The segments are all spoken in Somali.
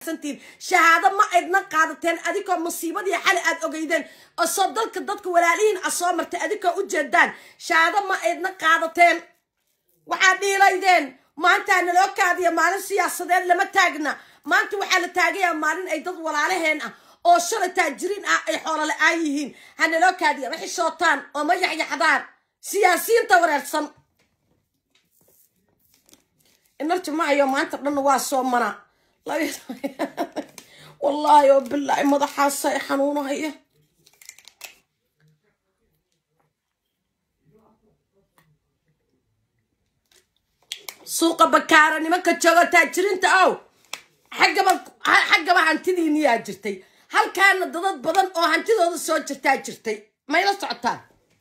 santiin shahaado ma aydna qaadateen adikoo musiibadii xali aad ogeydeen oo soo dalka dadka walaalihiin a soo martay adikoo u jeedaan shahaado ma aydna qaadateen waxaad dhiilaydeen maantaa naloo kaadiya maalin siyaasadeed lama taagna maanta waxaa la taagayaa maalin ay dad walaalaheen ah oo shalay taajiriin ah ay xoolo la-aan yihiin ha naloo kaadiya ma xishootaan oo ma yaxyaxdaan siyaasiyiinta wareersan inarti mahayo maanta dhanna waa soo mana wallaahi oo bilaahi madaxaasa i xanuunahaya suuqa bakaara nimanka joogo taajiriinta ow xaggaba xaggaba hantidiiniyaa jirtay halkaana dadad badan oo hantidooda soo jirtaa jirtay mayla socotaan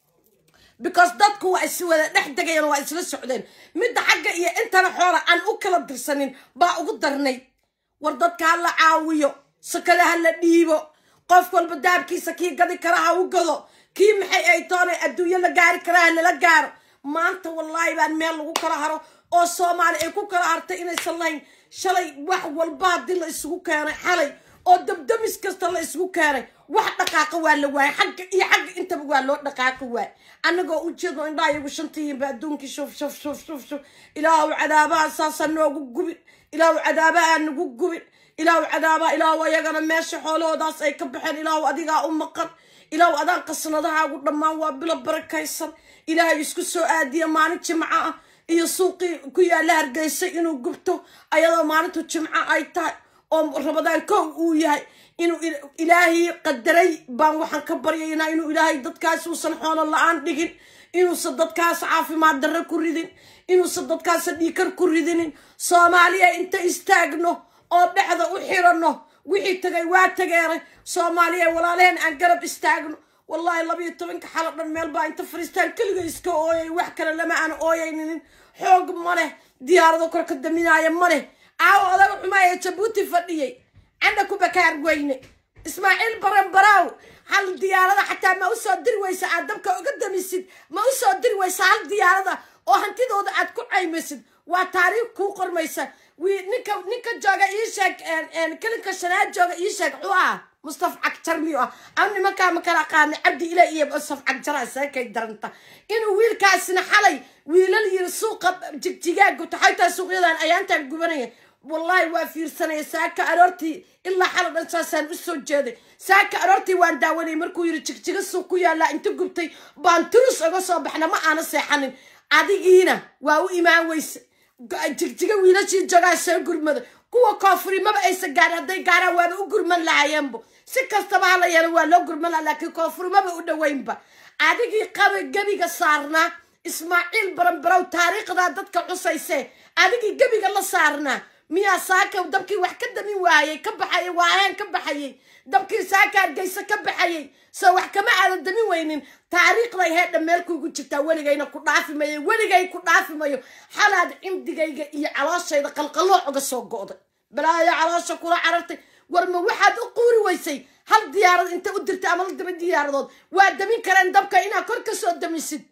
because dadku waa is wada dhex degayeen waa isla socdeen midda xagga iyo intana xoola aan u kala dirsanin baa ugu darnay war dadka ha la caawiyo sakale ha la dhiibo qof walba daabkiisa kii gadi kara ha u gado kii maxay ay toonay adduunyo la gaari karaa ha lala gaaro maanta wallaahi baan meel lagu kala haro oo soomaali ay ku kala hartay inaysan lahayn shalay wax walba haddii la isugu keenay xalay oo dabdamis kasta la isugu keenay wax dhaqaaqa waa la waayay xagga iyo xagga intaba waa loo dhaqaaqa waay annagoo u jeedno indhaa iyagu shantihiinba adduunkii shuf shuf shuf shuf shuf ilaahu cadaabaha saasa noogu gubin ilaahu cadaabaha nagu gubin ilaahu cadaabaha ilaahu ayagana meesha xoolahoodaas ay ka baxeen ilaahu adigaa u maqan ilaahu adaan qasnadahaagu dhammaan waa bilo barakaysan ilaahay isku soo aadiya maalin jimco ah iyo suuqii ku yaalla hargeysa inuu gubto ayadoo maalintu jimco ay tahay oo rabadaan kow uu yahay inuu ilaahay qadaray baan waxaan ka baryaynaa inuu ilaahay dadkaas uusan xoolo la-aan dhigin inuusan dadkaas caafimaad darre ku ridin inuusan dadkaas dhiikar ku ridinin soomaaliya inta istaagno oo dhexda u xiranno wixii tagay waa tageeray soomaaliya walaalaheen aan garab istaagno wallaahi labayo tobanka xalo dhan meel baa inta fariistaan keliga iska ooyay wax kale lama aan ooyayninin xoog ma leh diyaarado kor ka daminaaya ma leh aawo odaga xumaa ee jabuuti fadhiyey candha ku bakaar weyne ismaaciil baranbaraaw hal diyaarada xataa ma u soo diri weysa aad dabka uga damisid ma u soo diri weysa hal diyaarada oo hantidooda aad ku caymaysid waa taariikh kuu qormaysa ninka ninka jooga ii sheeg kelinka shanaad jooga ii sheeg xuu ah mustaf cagjar miyu ah ama nimankaa ma kala aqaana cabdi ila iyo mustaf cagjaraa seekay daranta inuu wiilkaasina xalay wiilal yiri suuqa jigjigaagu taxaytaa suuqyadan ayaantaan gubanaya wallaahi waa fiirsanaya saaka aroortii ilaa xala dhan saasaan u soo jeeday saaka aroortii waan daawanayay markuu yiri jigjiga suuq ku yaallaa inta gubtay baan turus uga soo baxna ma aana seexanin adigiina waa u imaan weyse jigjiga wiilashii joogaa soo gurmada kuwa koonfurimaba aysan gaarin hadday gaaraan waaba u gurman lahayeenbo si kastaba hala yeelo waa loo gurman laha laakiin koonfurimaba u dhoweynba adigii qaba gebiga saarnaa ismaaciil baranbarow taariikhdaa dadka xusaysee adigii gebiga la saarnaa miyaa saaka dabkii wax ka damin waayey ka baxayay waaheen ka baxayay dabkii saaka hargeysa ka baxayay soo wax kama aadan damin weynin taariikhday heedha meel kuugu jirtaa weligayna ku dhaafi mayo weligay ku dhaafi mayo xalaad cimdigayga iyo calooshayda qalqalooc uga soo go'day balaayo caloosha kula carartay war ma waxaad u quuri weysay hal diyaarad inta u dirtay ama la daba diyaaradood waa damin kareen dabka inaad kor ka soo damisid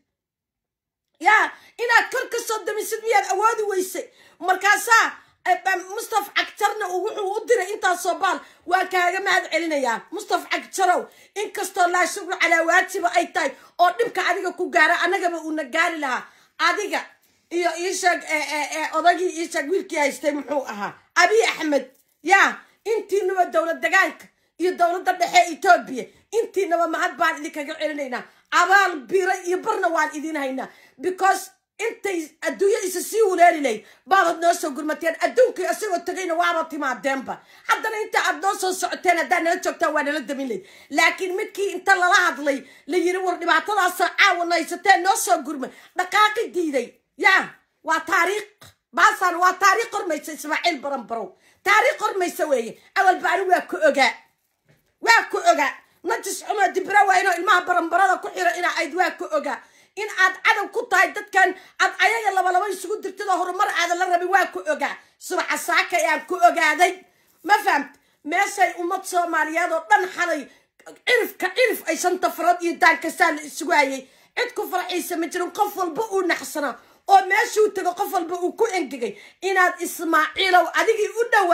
yaa inaad kor ka soo damisid miyaad awoodi weysay markaasaa mustaf cagjarna wuxuu u diray intaasoo baal waa kaaga mahad celinayaa mustaf cagjarow inkastoo laa shukru calaa waajiba ay tahay oo dhibka adiga ku gaara annagaba uuna gaari lahaa adiga iyo iisheeg odagii iisheeg wiilkii haystay muxuu ahaa abiy axmed yaa intiinaba dowlad degaanka iyo dowladda dhexe etoobiya intiinaba mahad baan idinkaga celinaynaa abaal bira iyo barna waan idin haynaa because intay adduunyo isa sii uleeli lahayd baabad noo soo gurmateen adduunkii isagoo tegayna waaba timaadeenba haddana inta aad noo soo socoteen haddaad nala joogtaan waa nala damin layd laakiin midkii inta lala hadlay la yiri war dhibaatadaasa caawana haysateen noo soo gurma dhaqaaqi diiday yaa waa taariikh baasaan waa taariikh qormaysa ismaaciil baranbarow taariikh qormaysa weeye awalba ani waa ku ogaa waa ku ogaa najis xumo dibra waa inoo ilmaha baranbarada ku xiro inaa ayd waa ku ogaa in aad cadow ku tahay dadkan aad ayaga labalaba isugu dirtidoo horumar aadan la rabin waa ku ogaa subaxa saaka ayaan ku ogaaday ma fahamt meeshay ummad soomaaliyeed oo dhan xalay cirifka cirif ay shanta farood iyo daan kastaa la isugu hayay cid ku farxiisa ma jirin qof walba uu naxsanaa oo meeshuu tego qof walba uu ku engegay inaad ismaaciilow adigii u dhowaa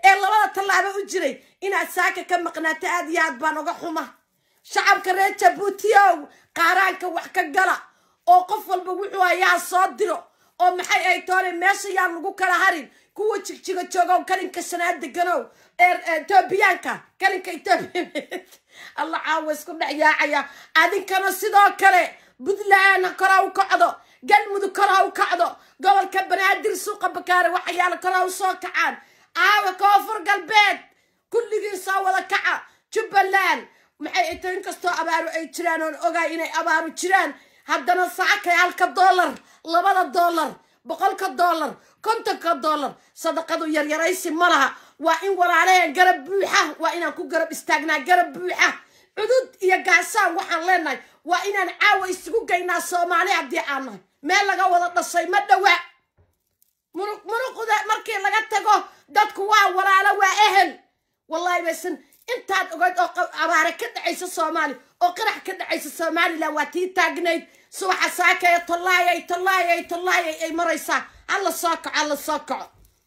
ee labada tallaabo u jiray inaad saaka ka maqnaato aad iyo aad baan uga xuma shacabka reer jabuutiyow qaaraanka wax ka gala oo qof walba wuxuu hayaa soo diro oo maxay ay toole meesha yaan lagu kala harin kuwa jigjiga joogow kalinka shanaad deganow etoobiyaanka kalinka etoobiya alla caawa isku dhex yaacaya adinkana sidoo kale puntland kora u kacdo galmudug kora u kacdo gobolka banaadir suuqa bakaare waxyaala kora u soo kacaan caawa koonfur galbeed kulligii soo wada kaca jubbaland maxay ito inkastoo abaaru ay jiraan oon ogaay inay abaaru jiraan haddana saakay halka dollar labada dollar boqolka dollar kontonka dollar sadaqadu yaryaraysi ma laha waa in walaalaheen garab buuxa waa inaan ku garab istaagnaa garab buuxa cudud iyo gaasaan waxaan leenahay waa inaan caawa isugu geynaa soomaali haddii aan nahay meel laga wada dhashay ma dhowaa muruq muruqda markii laga tago dadku waa walaalo waa ehel wallahi baysan intaad ogayd oo abaare ka dhacaysa soomaali oo qarax ka dhacaysa somalilan waa tii taagnayd subaxa saakaya tallaayay tallaayay tallaayay ay maraysaa hala soo kaco hala soo kaco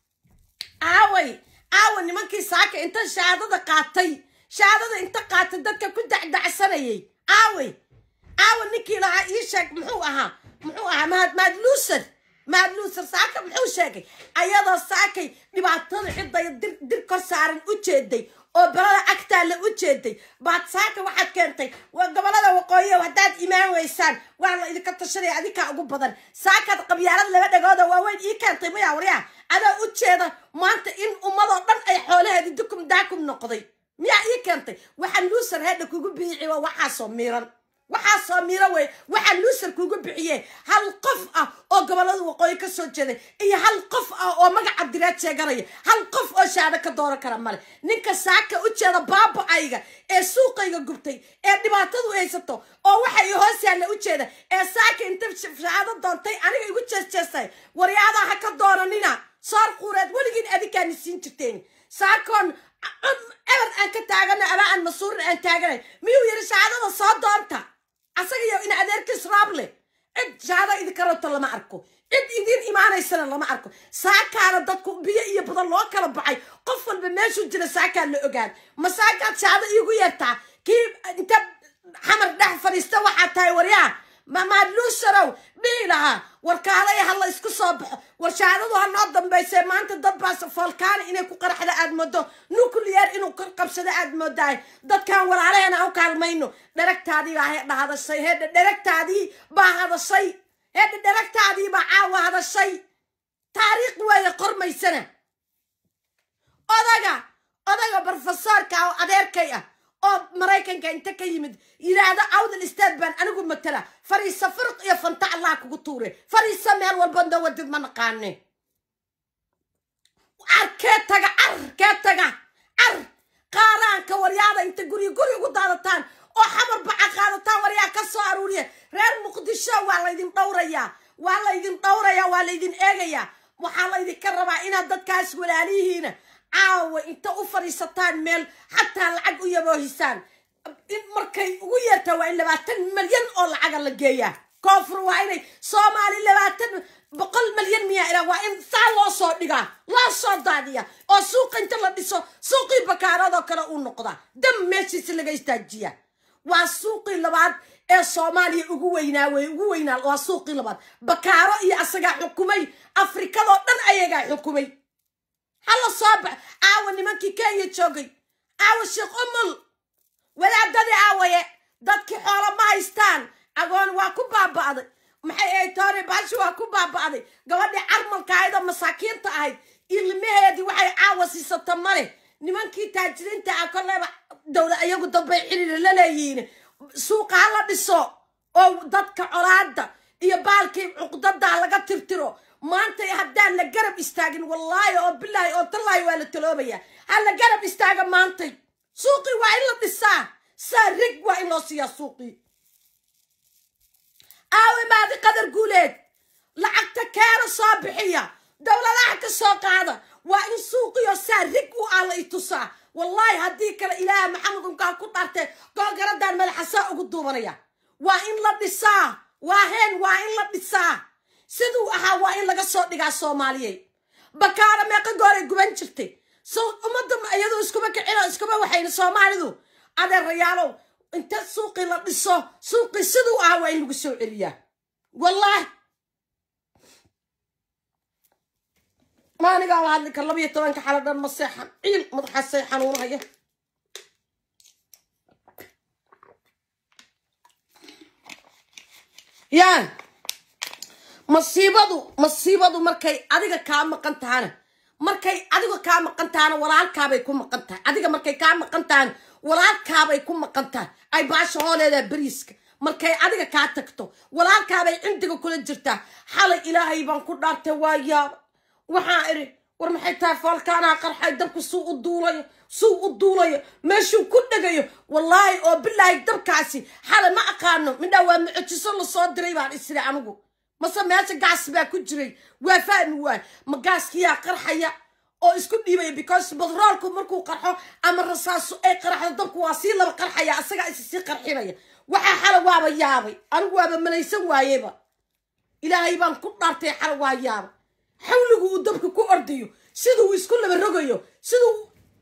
aaway aawa nimankii saaka inta shahaadada qaatay shahaadada inta qaatay dadka ku dacdacsanayay aaway aawa ninkii lahaa ii sheeg muxuu ahaa muxuu ahaa mahad mahad luuser mahad luuser saaka muxuu sheegay ayadoo saakay dhibaatada cidday dir dir kor saaran u jeeday oo balada agtaalla u jeeday baad saaka waxaad keentay waa gobolada waqooyi haddaad imaan weysaan waa la idinka tashanaya adinkaa ugu badan saakaad qabyaalad laba dhagooda waaweyn ii keentay maya waryaa adaa u jeeda maanta in ummadoo dhan ay xoolaheedi dukum daakum noqday miyaa ii keentay waxaa luusar hedha kugu biici waa waxaasoo miiran waxaasoo miiro wey waxaa luusar kugu bixiye hal qof ah oo gobolada waqooyi ka soo jeeday iyo hal qof ah oo magaca direed sheeganaya hal qof oo shahaado ka dooran kara male ninka saaka u jeeda baaba-ayga ee suuqayga gubtay ee dhibaatadu haysato oo waxa i hoos yaalla u jeeda ee saaka inta shahaado doontay aniga igu jeesjeestay waryaadaha ha ka dooranina soor quureed weligiin adinkaani siin jirteen saakoon eber aan ka taagana ama aan masuurin aan taaganay miyuu yidhi shahaadada soo doonta asaga iyo in adeerkiis raable cid shahaado idinka rabto lama arko cid idiin imaanaysana lama arko saakaana dadku biyo iyo badan loo kala baxay qof walba meeshuu jira saakaa la ogaan ma saakaad shahaado iigu yeertaa kii inta xamar dhex fadhiista waxaa tahay waryaa mamaadluusarow dhihi lahaa warkaalay ha la isku soo baxo war shahaadadu ha noo dambaysee maanta dad baas foolkaani inay ku qaraxda aad moodo nuclear inuu kor qabsado aad moodahay dadkan walaalaheena u kaalmayno dheragtaadii baa hedha hadashay hedha dheragtaadii baa hadashay hedha dheragtaadii baa caawa hadashay taariikh weeye qormaysana odaga odaga brofesoorka oo adeerkay ah oo maraykanka inta ka yimid yidhaahdo awdal istaad baan anigu matala fariisa firq iyo fanta allah kugu tuure fariisa meel walba dawadid ma naqaane car kee taga car kee taga car qaaraanka waryaada inta guri guri ugu daadataan oo xamar baca qaadataan waryaa ka soo aruuriya reer muqdisho waa laydin dhowrayaa waa laydin dhowrayaa waa laydin eegayaa waxaa laydinka rabaa inaad dadkaas walaalihiina caawa inta u fadhiisataan meel xataa lacag u yaboohisaan in markay ugu yeertaa waa in labaatan malyan oo lacaga la geeyaa koonfur waa inay soomaali labaatan boqol malyan miyaa ilaa waa in saa loo soo dhigaa loo soo daadiya oo suuqa inta la dhiso suuqii bakaaradoo kale uu noqdaa dam meeshiisi laga istaajiya waa suuqii labaad ee soomaaliya ugu weynaa wey ugu weynaa waa suuqii labaad bakaaro iyo asagaa xukumay afrikadoo dhan ayagaa xukumay hala soo bax caawa nimankii kenya joogay caawa sheekh umul wadaadadii aawaye dadkii xoolo ma haystaan agoon waa ku baaba'day maxay ahayd toori baashi waa ku baaba'day gabadhii carmalka ahayd oo masaakiinta ahayd ilmaheedii waxay caawa siisata male nimankii taajiriinta ah koleyba dowla iyagu dambay xiriir la leeyihiin suuqa ha la dhiso oo dadka colaada iyo baalkii cuqdadaa laga tirtiro maanta haddaan la garab istaagin wallaahi oo bilaahi oo tallaahi waa la taloobaya ha la garab istaaga maantay suuqii waa in la dhisaa saa rig waa in loo siiyaa suuqii aawe maadi qadar guuleed lacagta keena soo bixiya dowladaha ka soo qaada waa in suuqiyo saa rig u ah la itusaa wallaahi haddii kale ilaaha maxamed unkaa ku dhartee googaradan madaxa saa ugu duubanaya waa in la dhisaa waa heen waa in la dhisaa siduu ahaa waa in laga soo dhigaa soomaaliyeed bakaaro meeqa gooray guban jirtay so ummadda iyadu iskuma kicino iskuma waxayna soomaalidu adeerayaalow inta suuqii la dhiso suuqii siduu ah waa in lagu soo celiyaa wallahi maanigaa la hadli kar labiyo tobanka xalo dhan ma seexan ciil madaxaasay xanuunaya yaa masiibadu masiibadu markay adiga kaa maqan tahana markay adiga kaa maqan tahana walaalkaabay ku maqan tahay adiga markay kaa maqan tahana walaalkaabay ku maqan tahay ay baasha hooleedaa beriiska markay adiga kaa tagto walaalkaabay cindiga kula jirtaa xalay ilaahay baan ku dhaartay waa yaaba waxaa idhi war maxay tahay foolkaanaa qarxay dabku suu u duulayo suu u duulayo meeshuu ku dhegayo wallaahi oo bilaahi dabkaasi xalay ma aqaano midhaa waa mucjiso lasoo diray baan isiri anigu mase meesha gaas baa ku jiray waa fahmi waay ma gaaskiyaa qarxaya oo isku dhiibaya because batroolku markuu qarxo ama rasaaso ay qarxdo dabku waa sii laba qarxaya asagaa is sii qarxinaya waxaa xala waaba yaabay anigu waaba malaysan waayeba ilaahay baan ku dhaartay xala waa yaaba xawligu uu dabka ku ordayo siduu isku laba rogayo siduu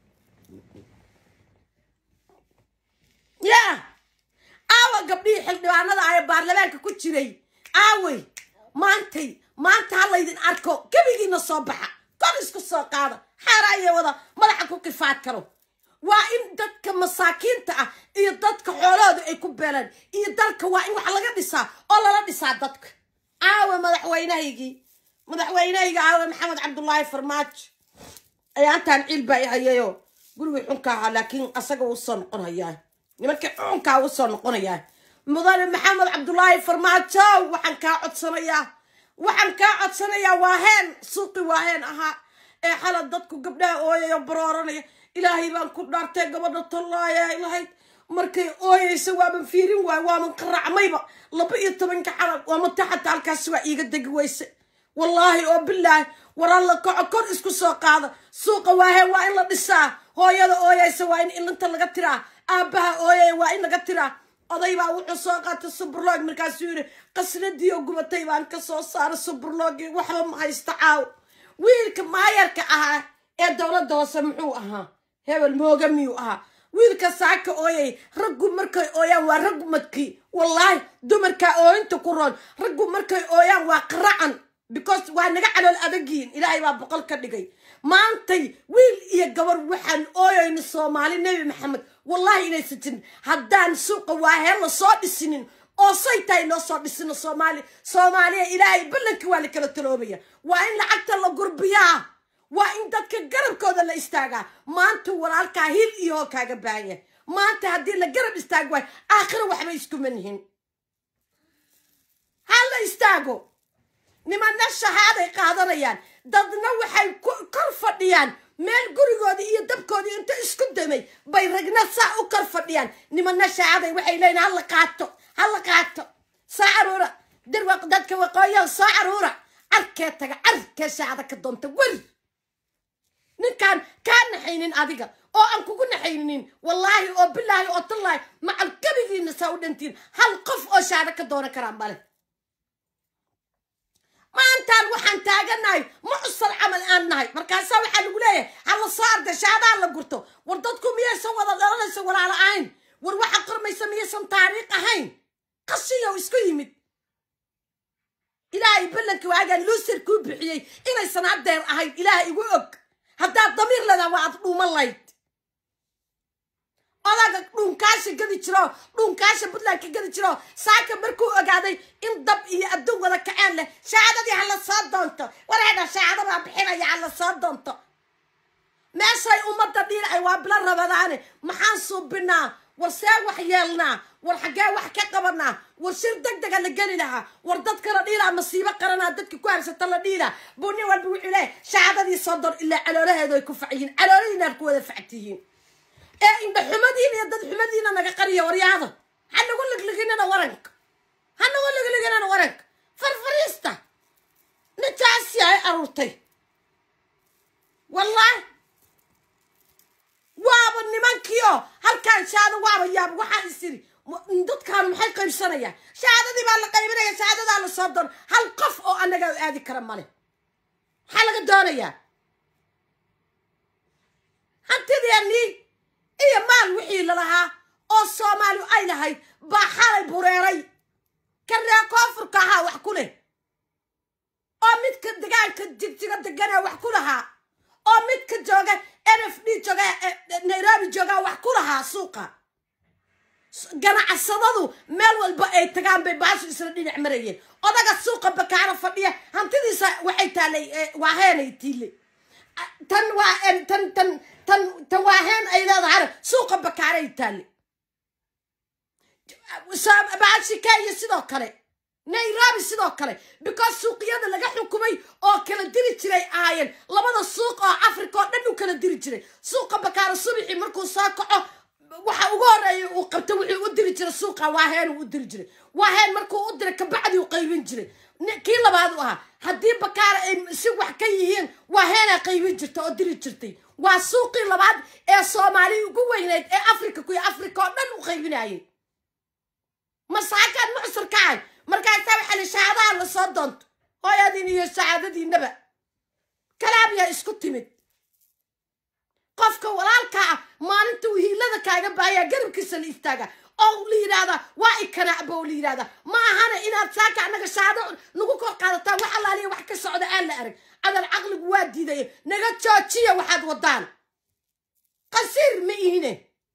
yaa aawa gabdhihii xildhibaanada ah ee baarlamaanka ku jiray aawey maantay maanta ha laydin arko gebigiina soo baxa kor isku soo qaada xaaraaya wada madaxa ku kifaad karo waa in dadka masaakiinta ah iyo dadka xoolahooda ay ku beelaan iyo dalka waa in wax laga dhisaa oo lala dhisaa dadka aawe madaxweynahaygii madaxweynahayga aawe maxamed cabdullaahi farmaajo ayaantaan ciil baa i hayayo gurigii xunka ahaa laakiin asaga uu soo noqon hayaa nimankii xunkaa uu soo noqonayaa mudane maxamed cabdullaahi farmaajo waxaan kaa codsanayaa waxaan kaa codsanayaa waa heen suuqi waa heen ahaa ee xala dadku gabdhaha ooyayo barooranaya ilaahay baan ku dhaartay gabadha tollaaya lahayd markay ooyaysa waaban fiirin waay waaman qaracmayba laba iyo tobanka xalaq waamata xataa halkaasi waa iiga degi weyse wallaahi oo bilaahi waraa la kaco kor isku soo qaada suuqa waahe waa in la dhisaa hooyada ooyaysa waa in ilinta laga tiraa aabbaha ooyaya waa in laga tiraa oday baa wuxuu soo qaatay suburloog markaasuu yidhi qasnadii oo gubatay baan ka soo saaray suburloogii waxba ma haysta caaw wiilka maayarka ahaa ee dowladda hoose muxuu ahaa hebel mooga miyuu ahaa wiilka saaka ooyay raggu markay ooyaan waa raggu madkii wallaahi dumarkaa ooyinta ku roon raggu markay ooyaan waa qaracan because waa naga calool adagiin ilaahay baa boqol ka dhigay maantay wiil iyo gabar waxaan ooyayna soomaali nebi maxamed wallahi inaysan jirin haddaan suuqa waahee la soo dhisinin oo say tahay loo soo dhisino soomaali soomaaliya ilaahay ballanka waa la kala taloobaya waa in lacagta la gurbiyaa waa in dadka garabkooda la istaagaa maanta walaalkaa hil iyo hoo kaaga baahan yahay maanta haddii la garab istaag waayo aakhiro waxbay iskuma nihin ha la istaago nimanna shahaaday qaadanayaan dadna waxay kor fadhiyaan meel gurigoodii iyo dabkoodii inta isku damay bay ragna saa u kor fadhiyaan nimanna shahaaday waxay leeyihin hala qaato hala qaato soo caruura dirwaq dadka waqooyaha soo caruura carkee taga carkee shahaada ka doonta weri ninkaan kaa naxaynin adiga oo aan kugu naxayninin wallaahi oo bilaahi oo tallaahi macal gebigiina saa u dhantiin hal qof oo shahaado ka doonan karaa male maantaan waxaan taaganahay mucsal camal aan nahay markaasaa waxaa lagu leeyahay hala soo arda shaadaa la gurto war dadku miyaysan wada dhalanaysa walaala ahayn war waxa qormaysa miyaysan taariikh ahayn qashiyow isku yimid ilaahay ballanka waagaan luusir kuu bixiyey inaysan haddeer ahayn ilaah igu og haddaad damiir ledaa waa ad dhuuman layd odaga dhuunkaasha gadi jiro dhuunkaasha puntland ka gadi jiro saaka markuu ogaaday in dab iyo adduun wada kaceen leh shahaadadii hala soo doonto wareedha shahaado baa bixinaya hala soo doonto meeshay ummadda dhiilacay waa bila rabadaane maxaan suubinaa war see wax yeelnaa war xaggee wax ka qabanaa war shir deg dega la geli lahaa war dadka la dhiilaa masiibo qaranaa dadka ku harsata la dhiilaa buu nin walba wuxuu leeyahy shahaadadii soo doon ilaa caloolaheedu ay ku facyihiin calooladiinaad ku wada factiyiin ee indha xumadiina iyo dad xumadiina naga qariya waryaada ha nagu ligliginana waranka ha nagu ligliginana waranka farfariista nintaasi ay aruurtay wallaahi waaba nimankiio halkaan shahaado waaba yaab waxaa isiri dadkaan maxay qaybsanayaan shahaadadii baa la qaybinaya shahaadadaa la soo doon hal qof oo annaga aadi kara male maxaa laga doonayaa xoolaheenii iyo maal wixii lalahaa oo soomaali ay lahayd baa xalay bureeray ka reer koonfurka ahaa wax ku leh oo midka degaanka jigjiga deganaa wax ku lahaa oo midka jooga n f d jooga nairobi joogaa wax ku lahaa suuqa ganacsadadu meel walba ay tagaan bay baashu isla dhinac marayeen odaga suuqa bakaaro fadhiya hantidiisa waxay taalay waa heenay tiile tan waa tan tan tan tan waa heen ay leedahay suuqa bakaaray taale baashi kenya sidoo kale nairobi sidoo kale because suuqyada laga xukumay oo kala diri jiray ahaayeen labada suuq oo africa oo dhan u kala diri jiray suuqa bakaaro subaxii markuu soo kaco waxa ugu horeeya uu qabta wuxuu u diri jiray suuqa waaheen uu u diri jiray waaheen markuu u diray kabacdi u qaybin jiray kii labaad u ahaa haddii bakaara ay si wax ka yihiin waaheenaa qaybin jirta oo diri jirtay waa suuqii labaad ee soomaali ugu weyneyd ee africa kuyo africa oo dhan u qaybinayay masaakaan mucsur kacay markaasaa waxaa la shahaadaha la soo doonto hooyadin iyo shahaadadiinaba kalaabiyaa isku timid qofka walaalka ah maalinta uu hiilada kaaga baayaa garabkiisa la istaaga oo la yidhaahdaa waa ikanaacba oo la yidhahdaa ma ahana inaad saaka annaga shahaado nagu kor qaadataan wax allaaliya wax ka socda aan la arag adal caqligu waa diidaya naga joojiya waxaad wadaan qasiir ma ihine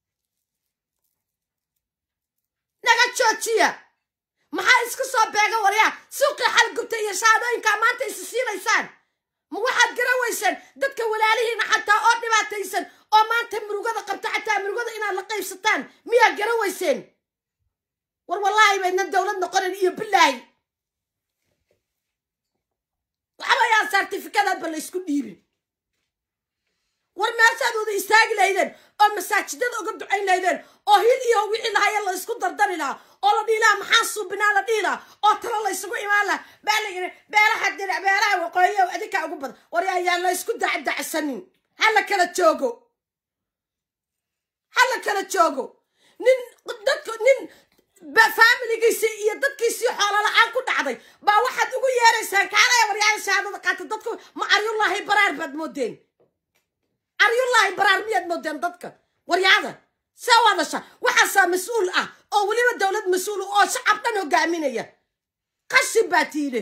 naga joojiya maxaa isku soo beega waryaa suuqii xalgubta iyo shahaadooyinkaa maanta isi siinaysaan ma waxaad garan weyseen dadka walaalihiina xataa oo dhibaataysan oo maanta murugada qabta xataa murugada inaad la qaybsataan miyaad garan weyseen war wallaahi baydna dowlad noqonayn iyo bilaahi waxba yaan sartifikadaadba la ysku dhiibin war meeshaad wada istaagi lahaydeen oo masaajidada uga ducayn lahaydeen oo hil iyo wixii lahaya la isku dardari lahaa oo la dhihi lahaa maxaa suubinaa la dhihi lahaa oo talo la ysugu imaan lahaa baa la yidhi beelaha dinac beelaha waqooyiya adinkaa ugu badan war ayaan la isku dacdacsanin ha la kala joogo ha la kala joogo nin dadka nin faamiligiisii iyo dadkiisii xoolo la-aan ku dhacday baa waxaad ugu yeeraysaan kaalaya waryaada shahaadada qaata dadku ma aryullaahi baraar baad moodeen aryullaahi baraar miyaad moodeen dadka waryaada see wadasha waxaasaa mas-uul ah oo weliba dowlad mas-uul oo shacab dhan hogaaminaya qashin baa tiile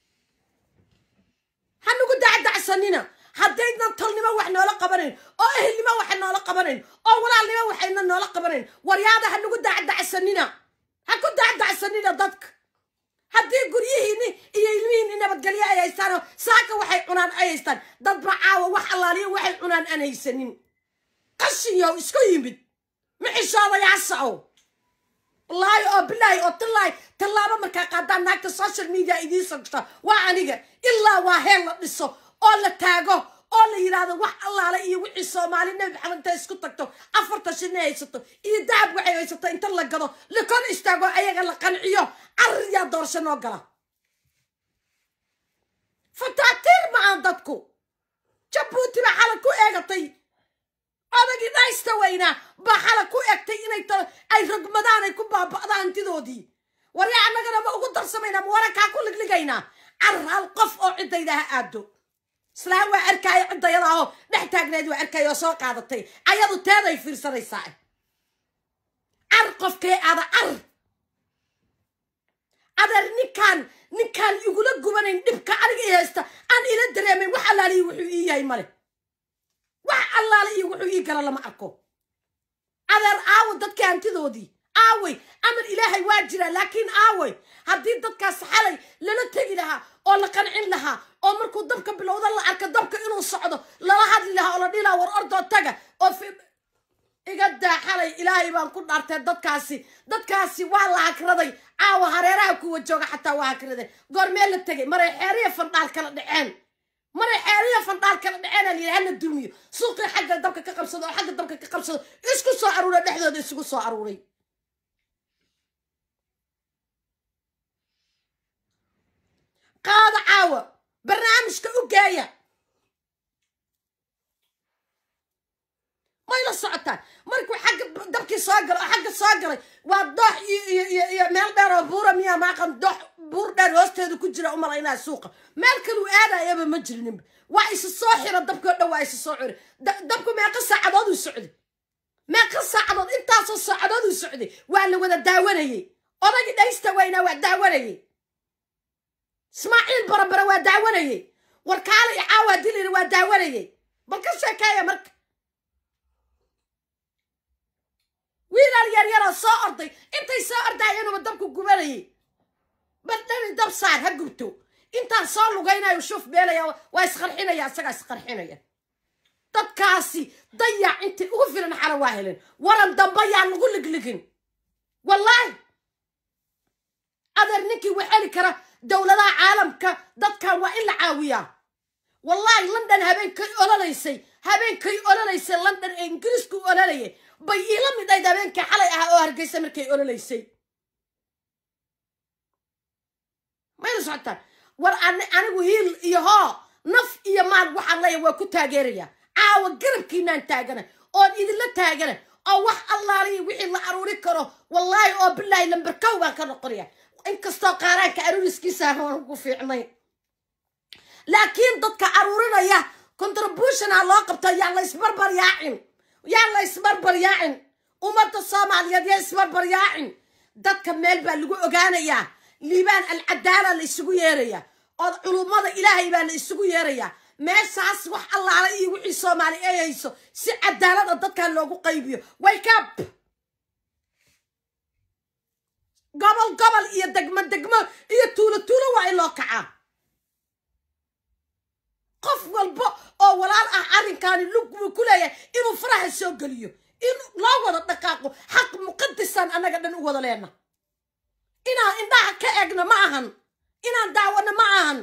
hanugu dacdacsanina haddaynan tolnimo wax noola qabanayn oo ehelnimo waxa noola qabanayn oo walaalnimo waxayna noola qabanayn waryaada hanugu dacdacsanina ha ku dacdacsanina dadka haddii guryihiini iyo ilmihiini nabadgelyo ay haystaanoo saaka waxay cunaan ay haystaan dadba caawa wax allaaliyo waxay cunaan aan haysanin qashinyow isku yimid mixishoodayaasao wallaahi oo bilaahi oo tallaahi tallaabo markaa qaadaan naagta social media idiin sogta waa aniga ilaa waa heel la dhiso oo la taago oo la yidhaahdo wax allaale iyo wixii soomaali nebi maxamed inta isku tagto afarta shinay haysato iyo dahab waxay haysato inta la gado la kor istaago ayaga la qanciyo carriyaa doorasho noo gala fataatiir ma aan dadku jabuuti baa xala ku eegatay odagii dhaysta weynaa baa xala ku egtay inay ay rogmadaan ay ku baaba'daan hantidoodii waryaa annagana ma ugu darsamaynaa ma warankaa ku ligligaynaa carar hal qof oo ciddayda ha aado islaam waa arkaayo ciddayada oo dhex taagneed waa arkaayo oo soo qaadatay ayadu teeday fiirsanaysaa car qofkee aada car adeer ninkaan ninkaan igula gubanayn dhibka aniga i haysta aan ila dareemayn wax allaaliyo wuxuu ii yahay male wax allaale iyo wuxuu ii gala lama arko adeer aawo dadka hantidoodii aawey amar ilaahay waa jiraa laakiin aawey haddii dadkaas xalay lala tegi lahaa oo la qancin lahaa oo markuu dabka bilowda la arka dabka inuu socdo lala hadli lahaa oo la dhihi lahaa war ordoo taga oo iga daa xalay ilaahay baan ku dhaartay dadkaasi dadkaasi waa la hakraday caawa hareeraha kuwa jooga xataa waa hakraday goormee la tegay maray xeeriya fandhaal kala dhaceen maray xeeriya fandhaal kala dhaceen alyidhi hala dumiyo suuqii xagga dabka ka qabsado oo xagga dabka ka qabsado isku soo aruuray dhexdooda isugu soo aruuray qaada caawa barnaamijka u geeya may la socotaan markuu xagga dabkii soo galay oo xagga soo galay waa doox iyo iyo iyo iyo meel dheer oo buura miyaa maaqan doox buur dheer hoosteeda ku jira umalaynaa suuqa meel kaluu aadayaba ma jirninba waa isu soo xiro dabkii o dhan waa isu soo xiro dabku meeqa saacadood uu socday meeqa saacadood intaasoo saacadood uu socday waa la wada daawanayey odagii dhaysta weynaa waa daawanayey ismaaciil barabara waa daawanayey warkaala i caawaa dilina waa daawanayey bal ka sheekeeya marka wiilal yaryaroo soo orday intay soo ordaayanuba dabku gubanayay bal dhani dab saar ha gubto intaan soo lugaynayo shuf beelaya waa isqarxinaya isagaa isqarxinaya dadkaasi dayac intay ugu filan xala waa helen waran damba yaan lagu ligligin wallaahi adeer ninkii wax heli kara dowladaha caalamka dadkan waa in la caawiyaa wallaahi london habeenkay ololaysay habeenkay ololaysay london ee ingiriisku ololayay bay iila mid ayd habeenkii xalay ahaa oo hargeysa markay ololaysay mayla socotaan war anigu hiil iyo hoo naf iyo maal waxaan leeya waa ku taageeraya caawa garabkiinaan taagana oon idinla taagana oo wax allaaliya wixii la aruuri karo wallaahi oo bilaahi lamberkow baan ka noqonaya inkastoo qaaraanka aruuriskiisa aan ugu fiicnayn laakiin dadka aruurinaya contributionaa loo qabto yaa la isbarbar yaacin yaa la isbarbar yaacin ummadda soomaaliyeed yaa isbarbar yaacin dadka meel baa lagu ogaanayaa liibaan alcadaala la isugu yeerayaa oo culummada ilaahay baa la isugu yeerayaa meeshaas wax allaala iyo wixii soomaali ay hayso si cadaalada dadkan loogu qaybiyo wake up gobol gobol iyo degmo degmo iyo tuulo tuulo waa in loo kacaa qof walba oo walaal ah arrinkaani lug wuu ku leeyahay inuu faraha soo geliyo in loo wada dhaqaaqo xaq muqadisaan annaga dhan u wada leena inaan indhaha ka egno ma ahan inaan daawano ma ahan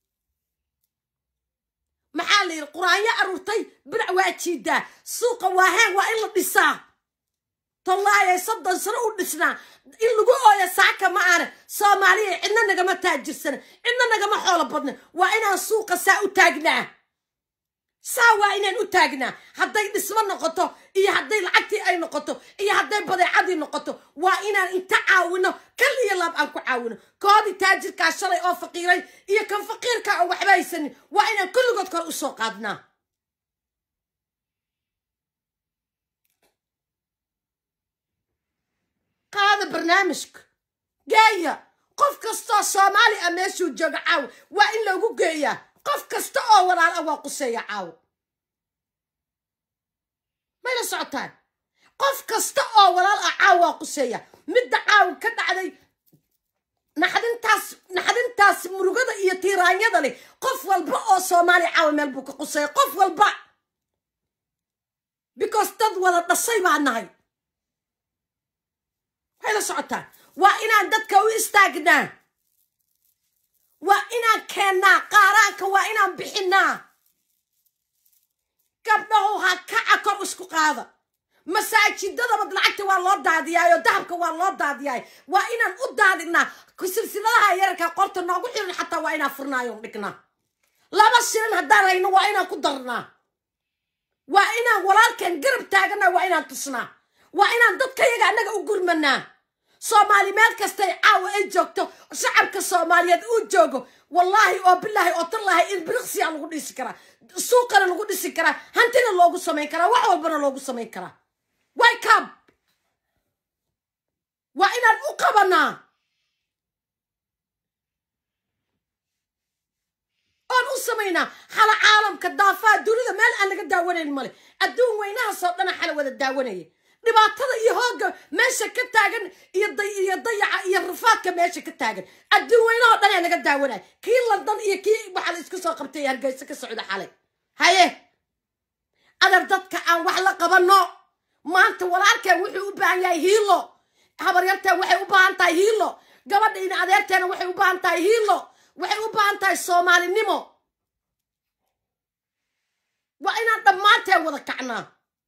maxaa la yidhi quraanyo aruurtay birac waa jiidaa suuqa waahaan waa in la dhisaa tallaayay soddon sano u dhisnaa in lagu ooya saaka ma aane soomaaliya cidna nagama taajirsana cidna nagama xoolo badna waa inaan suuqa saa u taagnaa saa waa inaan u taagnaa hadday dhismo noqoto iyo hadday lacagtii ay noqoto iyo hadday badeecadii noqoto waa inaan inta caawino kal iyo laab aan ku caawino koodii taajirkaa shalay oo faqiiray iyo kan faqiirkaa oo waxba haysanin waa inaan kulligood kore usoo qaadnaa qaada barnaamijka geeya qof kastoo soomaali ah meeshuu jooga caawa waa in loogu geeyaa qof kasta oo walaal ah waa quseeya caawa mayla socotaan qof kasta oo walaal ah caawa waa quseeya midda caawa ka dhacday naxdintaas naxdintaas murugada iyo tiiraanyada leh qof walba oo soomaali caawa meel buu ka quseeya qof walba because dad wada dhashay baa nahay mayla socotaan waa inaan dadka u istaagnaa waa inaan keennaa qaaraanka waa inaan bixinaa gabdhahu ha kaca kor isku qaada masaajidadaba lacagta waa loo daadiyaayo dahabka waa loo daadiyaay waa inaan u daadinaa silsiladaha yararka qorta noogu xiran xataa waa inaan furnaayo dhignaa laba shirin haddaan hayno waa inaan ku darnaa waa inaan walaalkeen garab taaganaa waa inaan tusnaa waa inaan dadkayaga annaga u gurmanaa soomaali meel kastay caawa ay joogto shacabka soomaaliyeed uu joogo wallaahi oo bilaahi oo tallaahi in biriqsiya lagu dhisi karaa suuqana lagu dhisi karaa hantina loogu samayn karaa wax walbana loogu samayn karaa wake up waa inaan u qabanaa oon u samaynaa xala caalamka daafaha dunida meel aan laga daawanayn male adduun weynahaasoo dhana xala wada daawanaya dhibaatada iyo hoogga meesha ka taagan iyo iyo dayaca iyo rafaadka meesha ka taagan adduun weynahoo dhan ee laga daawanaya kii london iyo kii waxaa la isku soo qabtay hargeysa ka socda xalay haye adar dadka aan wax la qabano maanta walaalkeen wuxuu u baahan yahay hiilo habaryarteen waxay u baahan tahay hiilo gabadha ina adeerteena waxay u baahan tahay hiilo waxay u baahan tahay soomaalinimo waa inaan dhammaanteen wada kacnaa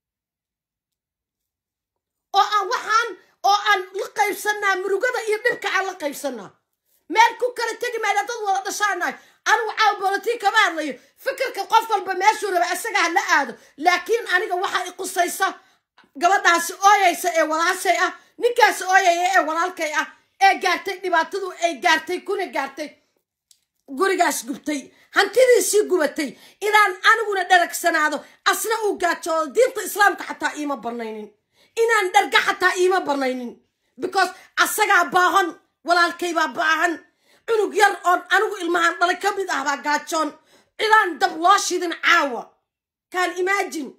oo aan waxaan oo aan la qaybsanaa murugada iyo dhibka aan la qaybsanaa meel ku kala tegi mayna dad wada dhashaanahay anigu caaw bolotii kama hadlayo fikirka qof walba meeshuu raba isaga ha la aado laakiin aniga waxaa i qusaysa gabadhaasi ooyaysa ee walaashay ah ninkaasi ooyaya ee walaalkay ah ee gaartay dhibaatadu ay gaartay kuna gaartay gurigaas gubtay hantidiisii gubatay inaan aniguna dharagsanaado asna uu gaajoodo diinta islaamka xataa iima banaynin inaan dharga xataa iima banaynin because asagaa baahan walaalkaybaa baahan cunug yar oon anigu ilmahaan dhalay ka mid ah baa gaajoon cilaan dab loo shidin caawa kaan imaajin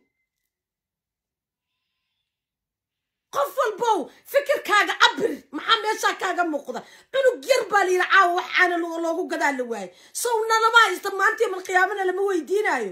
qof walbow fikirkaaga cabir maxaa meeshaa kaaga muuqda cunug yar baa layidhi caawa waxaana loogu gadaa la waayay sowna lama haysta maanta yamal qiyaamana lama weydiinayo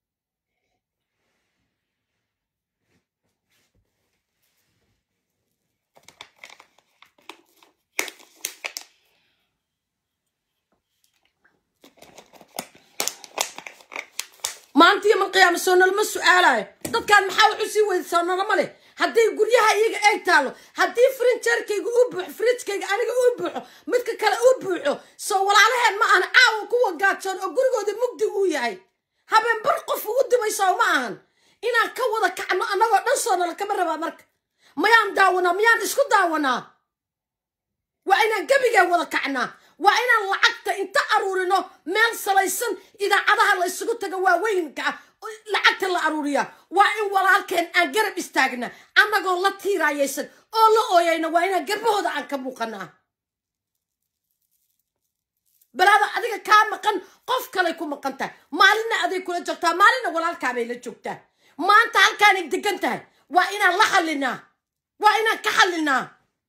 maanta yamal qiyaama soo nalama su-aalayo dadkaan maxaa wax usii weyda soo nalama leh haddii guryaha iyaga eeg taalo haddii frinjeerkayga u buuxo frijkayga aniga u buuxo midka kale u buuxo soo walaalaheen ma ahan caawa kuwa gaajoon oo gurigooda mugdi uu yahay habeen bar qof u dibayso ma ahan inaan ka wada kacno annagoo dhan soo nala kama rabaa marka mayaan daawanaa miyaan isku daawanaa waa inaan gebigee wada kacnaa waa inaan lacagta inta aruurino meel salaysan idaacadaha la isugu taga waaweynka ah lacagta la aruuriya waa in walaalkeen aan garab istaagna annagoo la tiiraayaysan oo la ooyayna waa inaan garbahooda aan ka muuqanaa balaada adiga kaa maqan qof kalay ku maqan tahay maalinna aday kula joogtaa maalinna walaalkaabay la joogtaa maanta halkaanay degan tahay waa inaan la xallinaa waa inaan ka xallinaa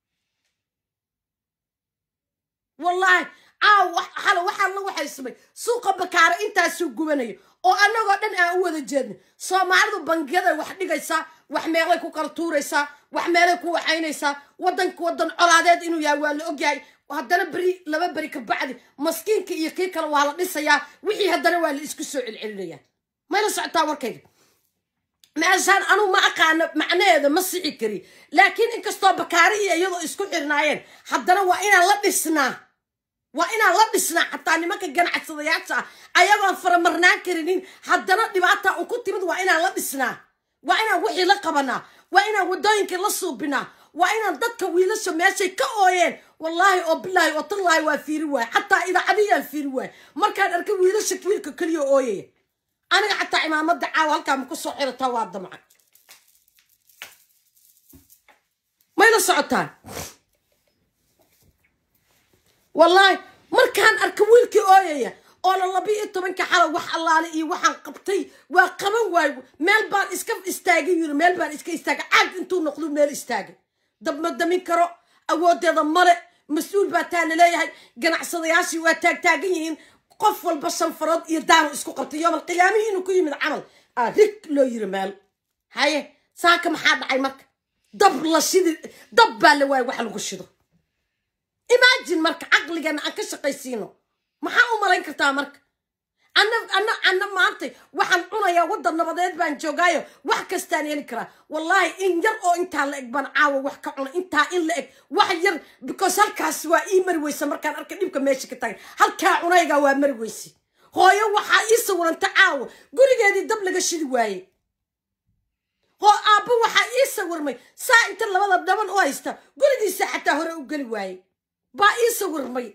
wallaahi caaw xalo waxaa la waxaysamay suuqa bakaare intaasuu gubanayo oo annagoo dhan aan u wada jeedna soomaalidu bangiyaday wax dhigaysaa wax meelay ku kala tuuraysaa wax meelay ku waxaynaysaa waddanka waddan colaadeed inuu yahay waa la ogyahay haddana beri laba beri ka bacdi maskiinka iyo kii kale waa la dhisayaa wixii haddana waa la isku soo celcelinayaa mayla socotaa warkayga meeshaan anugu ma aqaano macnaheeda ma sixi kari laakiin inkastoo bakaari iyo iyadoo isku xirnaayeen haddana waa inaan la dhisnaa waa inaan la dhisnaa xataa nimanka ganacsadayaasha ah ayagoon faramarnaan karinin haddana dhibaata un ku timid waa inaan la dhisnaa waa inaan wixii la qabanaa waa inaan waddooyinkii la suubinaa waa inaan dadka wiilasha meeshay ka ooyeen wallaahi oo bilaahi oo tallaahi waa fiiri waay xataa idaacadiyaan fiiri waay markaan arkay wiilasha wiilka keliya ooyaya aniga xataa cimaamada caawa halkaa ma ku soo xirataa waa damca mayla socotaan wallaahi markaan arka wiilkii ooyaya oo la laba iyo tobanka xalo wax allaale iyo waxaan qabtay waa qaban waayo meel baan iska istaagay yiri meel baan iska istaagay caag intuu noqdo meel istaagay dab ma damin karo awoodeeda male mas-uul baa taa laleeyahay ganacsadayaashii waa taagtaagan yihiin qof walba shanfarood iyo daanu isku qabtay yoomal qiyaamihii inuu ku yimid camal aa rig loo yiri meel haye saaka maxaa dhacay marka dab la shidi dab baa la waaya wax lagu shido imaajin marka caqligana aan ka shaqaysiino maxaa u malayn kartaa marka anna anna anna maanta waxaan cunayaa waddan nabadeed baan joogaayo wax kastaan heli karaa wallaahi in yar oo intaa la eg baan caawa wax ka cuna intaa in la eg wax yar because halkaas waa ii mari weysa markaan arkay dhibka meesha ka tagay halkaa cunaygaa waa mari weyse hooyo waxaa ii sawiranta caawa gurigeedii dab laga shidi waaye hoo aabbo waxaa ii sawirmay saa inta labada dhaban u haysta gurigiisa xataa hore u geli waaye baa ii sawirmay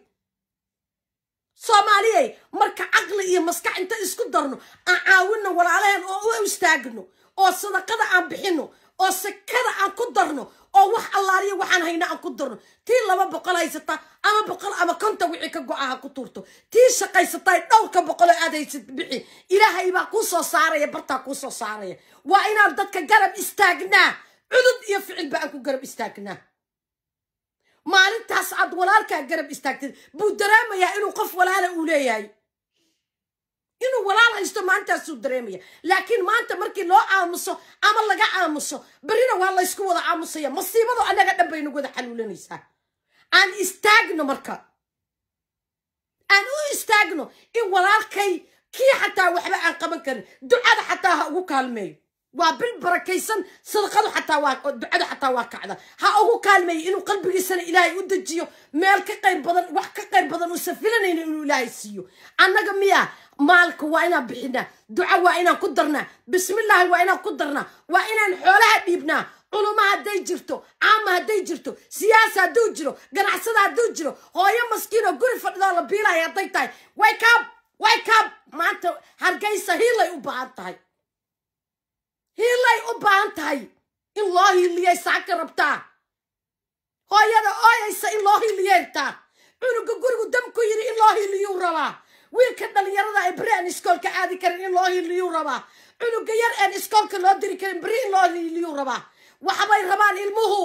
soomaaliyey marka caqli iyo maskax inta isku darno aan caawinno walaalaheen oo u istaagno oo sadaqada aan bixino oo sakada aan ku darno oo wax allaaliya waxaan hayna aan ku darno tii laba boqol haysata ama boqol ama konta wixii ka go-a ha ku tuurto tii shaqaysatay dhowrka boqoloo aad haysad bixi ilaahay baa kuu soo saaraya bartaa kuu soo saaraya waa inaan dadka garab istaagnaa cudud iyo ficilba aan ku garab istaagnaa maalintaas aad walaalkaa garab istaagtid buu dareemayaa inuu qof walaala uu leeyahay inuu walaal haysto maalintaasuu dareemaya laakiin maanta markii loo aamuso ama laga aamuso berrina waa laysku wada aamusaya masiibadu annaga dhan bay nagu wada xaluulanaysaa aan istaagno marka aan u istaagno in walaalkay kii xataa waxba aan qaban karin ducada xataa ha ugu kaalmeeyo waa bil barakaysan sadaqadu xataa waa ducada xataa waa kacda ha ugu kaalmeeyo inuu qalbigiisana ilaahay u dejiyo meel ka qayr badan wax ka qayr badan uusan filanayno inuu ilaahay siiyo annaga miya maalka waa inaan bixinaa duca waa inaan ku darnaa bismillaahi waa inaan ku darnaa waa inaan xoolaha dhiibnaa culummo hadday jirto caama hadday jirto siyaasa hadduu jiro ganacsada hadduu jiro hooyo maskiinoo guri fadhidoo la biilaya hadday tahay waykaab waykaab maanta hargeysa hiilay u baahan tahay hiilay u baahan tahay in loo hiiliyay saaka rabtaa hooyada ooyaysa in loo hiiliyartaa cunuga gurigu damku yidhi in loo hiiliyuu rabaa wiilka dhalinyarada ee beri aan iskoolka aadi karin in loo hiiliyuu rabaa cunuga yar aan iskoolka loo diri karin beri in loo hiiliyuu rabaa waxbay rabaan ilmuhu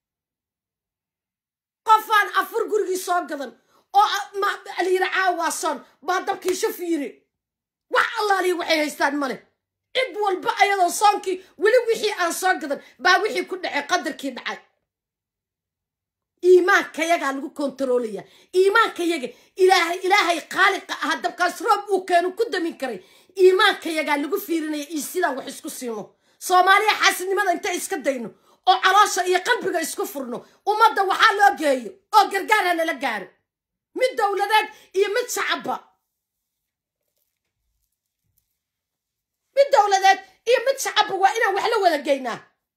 qofaan afur gurigii soo gadan oo layiri caawaasoon baa dabkii shuf yiri wax allaalihi waxay haystaan male cid walba ayadoo soonkii weli wixii aan soo gadan baa wixii ku dhacay qadarkii dhacay iimaankayagaa lagu kontaroolaya iimaankayaga ilaahay ilaahay khaaliqa aha dabkaas roob uu keenu ku damin karay iimaankayagaa lagu fiirinaya iyo sidaan wax isku siino soomaaliya xaasidnimada intay iska dayno oo caloosha iyo qalbiga isku furno ummadda waxaa loo geeyo oo gargaar ha nala gaaro mid dowladeed iyo mid shacabba mid dowladeed iyo mid shacabba waa inaan wax la wada geynaa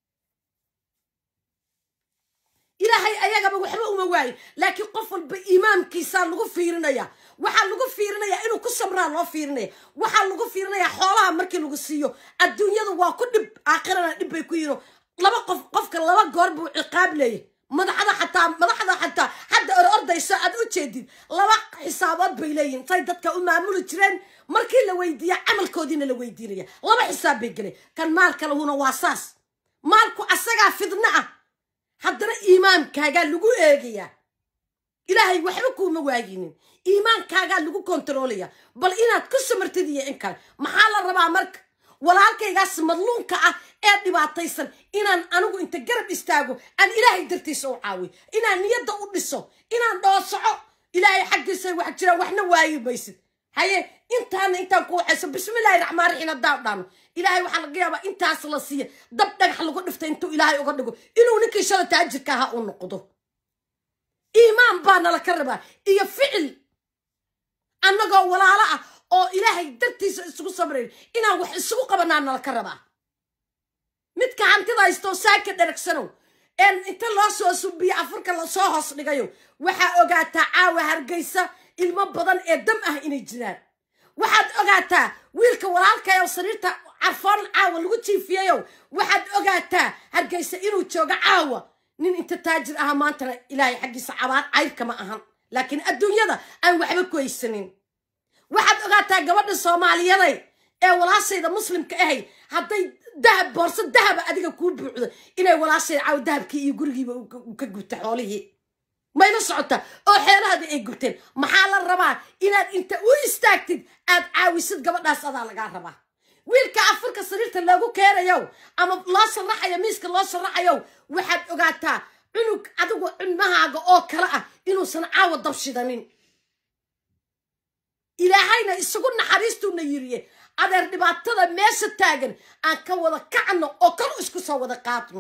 ilaahay ayagaba waxba uma waayo laakiin qof walba imaamkiisaa lagu fiirinaya waxaa lagu fiirinayaa inuu ku sabraa loo fiirinaya waxaa lagu fiirinayaa xoolaha markii lagu siiyo adduunyadu waa ku dhib aakhirana dhib bay ku yiro laba qof qofka laba goor buu ciqaab leeyahy madaxda xataa madaxda xataa hadda or ordayso aad u jeedid laba xisaabood bay leeyihin say dadka u maamuli jireen markii la weydiiya camalkoodiina la weydiinaya laba xisaab bay gelay kan maalka lahuna waa saas maalku asagaa fidno ah haddana iimaankaagaa lagu eegayaa ilaahay waxba kuuma waayinin iimaankaagaa lagu kontaroolaya bal inaad ku samartid iyo in kale maxaa la rabaa marka walaalkaygaas madluunka ah ee dhibaataysan inaan anigu inta garab istaago aan ilaahay dartiisa u caawiyo inaan niyadda u dhiso inaan dhoosoco ilaahay xaggiisa wax jiraan waxna waayi maysid haye intaana intaan ku waxayso bismillaahi raxmaan raxiim haddaan dhaano ilaahay waxaa laga yaabaa intaas la siiya dab dhagax lagu dhiftay intuu ilaahay uga dhigo inuu ninkii shala taajirka ahaa u noqdo iimaan baa nala ka rabaa iyo ficil annagoo walaalo ah oo ilaahay dartiisa isugu sabrayn inaan wax isugu qabanaa nala ka rabaa midka hantida haystoo saaka dharagsanow een inta loo soo subiyo afurka lasoo hoos dhigayo waxaa ogaataa caawa hargeysa ilmo badan ee dam ah inay jiraan waxaad ogaataa wiilka walaalkayow sariirta carfoon caawa lagu jiifiyayow waxaad ogaataa hargeysa inuu joogo caawa nin inta taajir aha maantana ilaahay xaggiisa cabaar cayrka ma ahan laakiin adduunyada aan waxba ku haysanin waxaad ogaataa gabadha soomaaliyaday ee walaashayda muslimka ahay hadday dahab boorso dahaba adiga kuu buucdo inay walaashayda caawa dahabkii iyo gurigiiba ka gubta xoolihii mayla socota oo xeelahadii ay gubteen maxaa la rabaa inaad inta u istaagtid aad caawisid gabadhaas adaa lagaa rabaa wiilka afurka sariirta loogu keenayow ama loo sharaxayo miiska loo sharaxayow waxaad ogaataa cunug adigu cunmahaaga oo kale ah inuusan caawa dabshidanin ilaahayna isugu naxariistuuna yiriye adeer dhibaatada meesha taagan aan ka wada kacno oo kal isku soo wada qaadno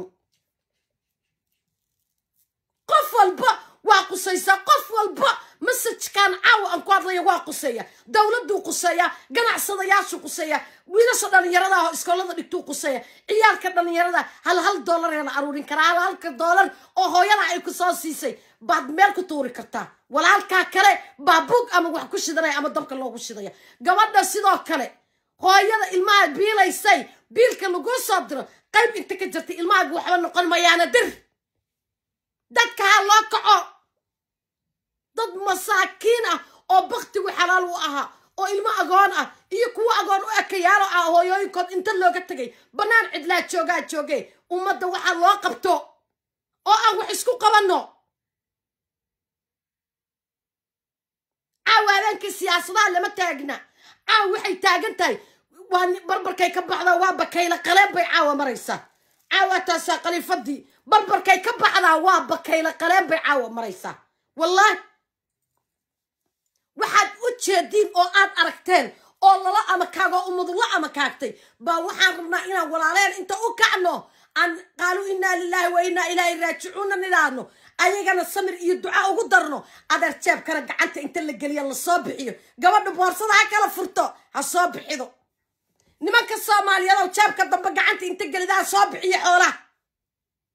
qof walba waa qusaysaa qof walba masajkan caawa aan ku hadlaya waa quseeya dowladuu quseeya ganacsadayaashuu quseeya wiilasha dhallinyarada oo iskoolada dhigtuu quseeya ciyaalka dhallinyarada hal hal doolaree la aruurin karaa hal halka doolar oo hooyada ay ku soo siisay baad meel ku tuuri kartaa walaalkaa kale baa bug ama wax ku shidanaya ama dabka loogu shidaya gabadha sidoo kale hooyada ilmaha biilaysay biilka laguu soo diro qayb inta ka jirtay ilmahaaga waxba noqon mayaana dir dadka ha loo kaco dad masaakiin ah oo baktigu xalaal u ahaa oo ilmo agoon ah iyo kuwo agoon u ekayaalo ah hooyooyinkood inta looga tegay bannaan cidlaa joogaa jooge ummadda waxaa loo qabto oo aan wax isku qabanno caawa habeenkii siyaasadaha lama taagna caawa waxay taagan tahay waa barbarkay ka baxdaa waa bakayla qaleen bay caawa maraysaa caawa taasaa khaliifadii barbarkay ka baxdaa waa bakayla qaleen bay caawa maraysaa wallaahi waxaad u jeediin oo aad aragteen oo lala amakaago ummadula amakaagtay baa waxaan rabnaa inaan walaaleen inta u kacno aan qaaluu innaa lilaahi wa innaa ilaahi raajicuuna nidhaahno ayagana samir iyo duca ugu darno adeer jeebkana gacanta inta la geliya lasoo bixiyo gabadha boorsada ha kala furto ha soo bixido nimanka soomaaliyadow jeebka dambe gacanta inta gelida ha soo bixiyo xoolaha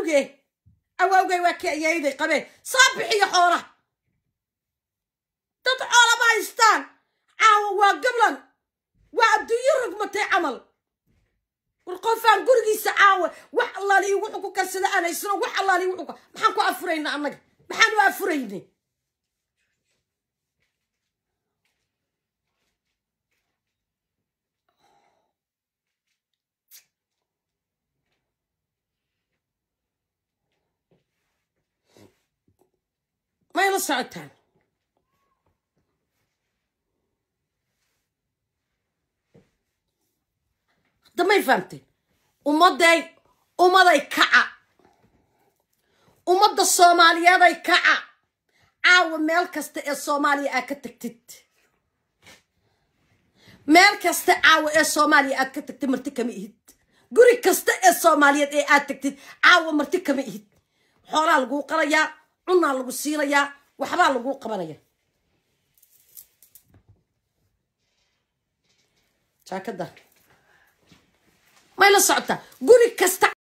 awowge awowgay waa kii ayayday qabeen soo bixiyo xoolaha dad xoola ma haystaan caawa waa gablan waa adduunyo rogmatay camal war qofaan gurigiisa caawa wax allaaliyo wuxuu ku karsada aan haysano wax allaaliyo wuxuu maxaan ku afurayna annaga maxaan u afuraynay may la socotaan damay fahamteen ummadday ummaday kaca ummadda soomaaliyeeday kaca caawa meel kasta ee soomaaliya aad ka tagtid meel kasta caawa ee soomaaliya aad ka tagtid marti kama ihid guri kasta ee soomaaliyeed ee aad tagtid caawa marti kama ihid xoolaa laguu qalayaa cunaa lagu siinayaa waxbaa laguu qabanaya jaakada may la socotaa